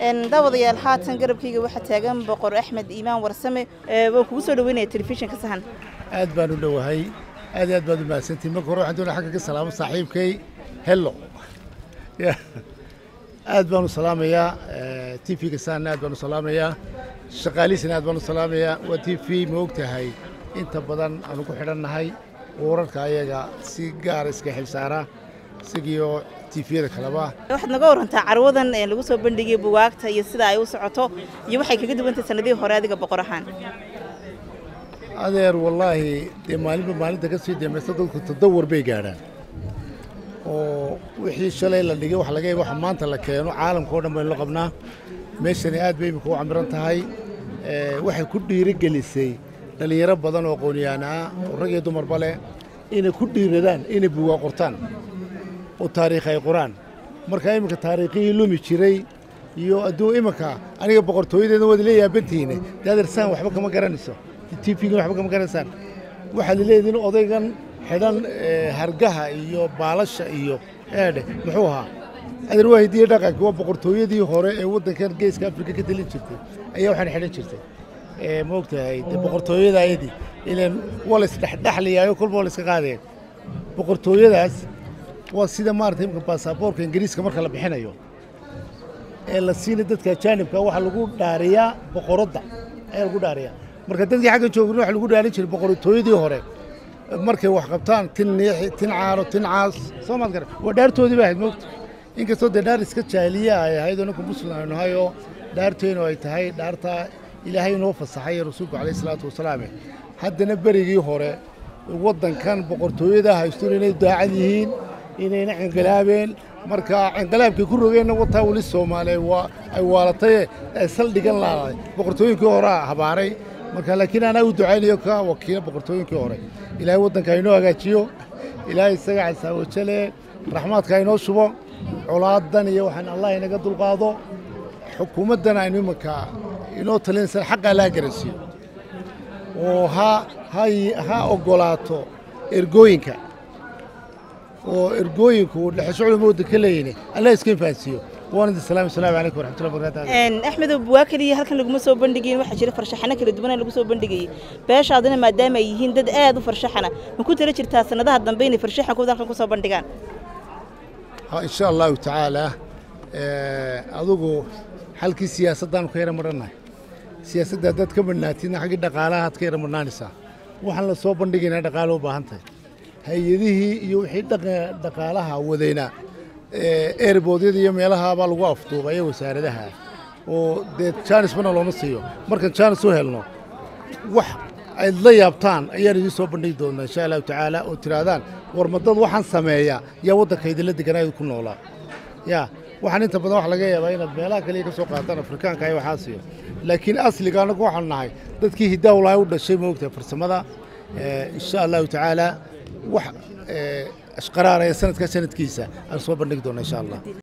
daawadayaal haatan garabkayga waxaa taagan boqor axmed iimaan warsame waa kugu soo dhaweynaya telefishinka sahan aad baan u dhowahay aad iyo aad baad u mahadsantihin marka hore waxaan doonaya xagga ka salaamo saaxiibkay hello aad baan u salaamayaa t v-ga sahanna aad baan u salaamayaa shaqaalihiisana aad baan u salaamayaa waa t v ma og tahay inta badan aanu ku xidhannahay wararka ayaga si gaara iska xilsaara isagiyo tifiyada kaleba waxaad naga warantaa carwadan lagu soo bandhigay bugaagta iyo sida ay u socoto iyo waxay kaga duwantahay sanadihii hore adiga boqor ahaan adeer wallaahi dee maalinba maalinta ka sii dambaysta dadku tadawar bay gaadhaan oo wixii shalay la dhigay wax laga yaaba waxa maanta la keeno caalamka oo dhan baynu la qabnaa meeshani aad bay imika u camiran tahay waxay ku dhiirigelisay dhallinyaro badan oo aqoonyahan ah oo rag iyo dumarba leh inay ku dhiiradaan inay bugaa qortaan oo taariikh ay qoraan marka iminka taariikhihii lumi jiray iyo adduun iminka aniga boqortooyadeedna waad la yaabantihiine dee adeersaan waxba kama garanayso t v-gan waxba kama garanaysaan waxaad leedihin odaygan xidhan hargaha iyo baalasha iyo eedhe muxuu ahaa adeer waa hidiye dhaqanki waa boqortooyadii hore ee waddankan geeska afrika ka telin jirtay ayaa waxaan xidhan jirtay ma og tahay de boqortooyada ayadii ilan waa la isdhexdhexlayaayo kolba waa la iska qaadeen boqortooyadaas waa sida maarata imika baasaboorka ingiriiska marka la bixinayo ee la siina dadka ajaanibka waxaa lagu dhaariyaa boqoradda ayaa lagu dhaariyaa marka dadkii xagga joogin waxa lagu dhaarin jiray boqortooyadii hore markay wax qabtaan tin niixi tin caano tin caas soo maad gara waa dhaartoodii ba ahayd moogta inkastoo dee dhaar iska jaahiliya ay ahayd oo ninka muslim aynu nahay oo dhaarteennu ay tahay dhaartaa ilaahay inoo fasaxay rasuulku calayh isalaatu wasalaame haddana berigii hore waddankan boqortooyada haystuun inay daacad yihiin inayna cingalaabeen marka cingalaabkay ku rogeenna wataa weli soomaaliya waa ay waalatay ay saldhigan laaday boqortooyinkii horea habaaray marka laakiin anaa u ducaynayo ka wakiila boqortooyinkii hore ilaahay waddanka inoo hagaajiyo ilaahay isaga casaawajale raxmaadka inoo shubo colaadan iyo waxaan allah inaga dulqaado xukuumaddan aynu imanka inoo talinaysan xaqaa laga garansiiyo oo ha ha oggolaato ergooyinka oo ergooyinku dhexesho culama waddanka leeyini allah iska infahansiiyo waan idin salaam asalaamu calaykum waraxmatullahi wabarakatu axmedow bugaa keliya halkan laguma soo bandhigayin waxaa jira farshaxano kala duwana lagu soo bandhigayay beeshaadina maadaama ay yihiin dad aad u farshaxana ma ku tala jirtaa sanadaha dambe inay farshaxankooda halkan ku soo bandhigaan ha insha allahu tacaala adugu halkii siyaasaddaanu ka yara marhannahay siyaasadda haddaad ka madhnaatidna xaggii dhaqaalaha aad ka yara madhnaanaysaa waxaan la soo bandhigaynaa dhaqaalo u baahan tahay hay-adihii iyo wixii dhaqaalaha wadayna eerboodyada iyo meelahaabaa lagu afduubay ee wasaaradaha oo dee jaanis bana looma siiyo markaan jaanis u helno wax ayd la yaabtaan ayaan idiin soo bandhigi doonnaa insha allahu tacaala oo tidhaahdaan war madad waxaan sameeya yaa waddanka idinla deganaayo ku noolaa yaa waxaan inta badan wax laga yaabaa inaad meelaha kaliya ka soo qaataan afrikaanka iyo waxaasiyo laakiin asliga annagu waxaanu nahay dadkii hidaawlahay u dhashay ma ogtahay farsamada insha allahu tacaala wax ashqaraaraya sanadka sanadkiisa aan soo bandhigi doonna insha allah